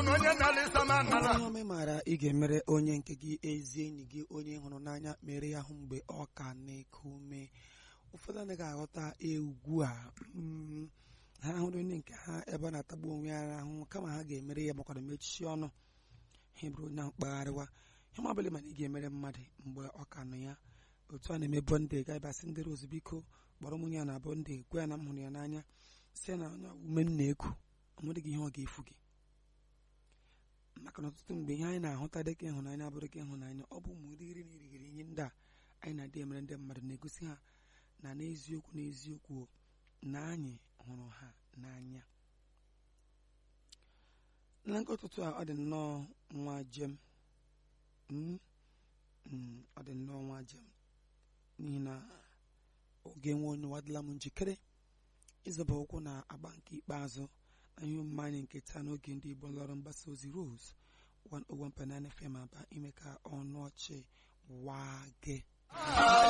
na onye na-alịsa ma nara ihe ome maara ị ga-emere onye nke gị ezi enyi gị onye hụrụ n'anya mere ya hụ mgbe ọ ka na-eku ume ụfọdụ anaghị aghọta egwu a mm, ha hụrụ onye nke ha ebe ọ na-atagbu onwe ya ahụ kama ha ga-emere ya makwara mechie ọnụ ha bụrụ onye ahụ kpagharịwa ihe ma ọbụla mana ị ga-emere mmadụ mgbe ọ ka nọ ya otu a na-eme bọnde gaibasị ndị rozu biko kpọrọ nwunye ya na bọnde gwa ya na m hụrụ ya n'anya si na onye ume m na-eku ọ nwere gị ihe ọ ga-efu gị maka na ọtụtụ mgbe ihe anyị na-ahụta dịka ịhụnanya abụrụ ka ịhụnanya ọ bụ ụmụ irighiri na irighiri ihe ndị a anyị na-adị emere ndị mmadụ na-egosi ha na n'eziokwu n'eziokwu na anyị hụrụ ha n'anya na nke ụtụtụ a ọ dị nnọọ nwa jem Mm, mm, ọ dị nnọọ nwa jem n'ihi na oge nwe onye wadịla m njikere ịzọba ụkwụ na agba nke ikpeazụ na ihe omume anyị nke taa n'oge ndị Igbo lọrọ mgbasa ozi Rose 101.9 FM aba ime ka ọnụ ọchị waa gị